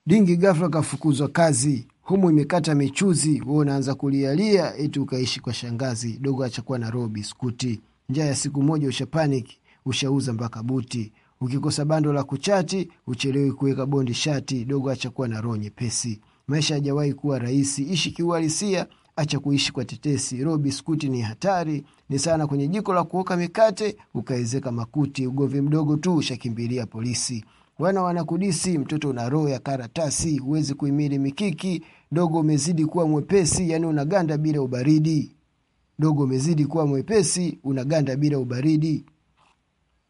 dingi ghafla kafukuzwa kazi humu imekata michuzi we unaanza kulialia eti ukaishi kwa shangazi dogo achakuwa na roho biskuti njaa ya siku moja ushapanik ushauza mpaka buti ukikosa bando la kuchati uchelewi kuweka bondi shati dogo achakuwa na roho nyepesi maisha hajawahi kuwa rahisi ishi kiuhalisia acha kuishi kwa tetesi roho biskuti ni hatari ni sana kwenye jiko la kuoka mikate ukaezeka makuti ugovi mdogo tu ushakimbilia polisi wana wanakudisi mtoto una roho ya karatasi huwezi kuimili mikiki dogo umezidi kuwa mwepesi yani unaganda bila ubaridi dogo umezidi kuwa mwepesi unaganda bila ubaridi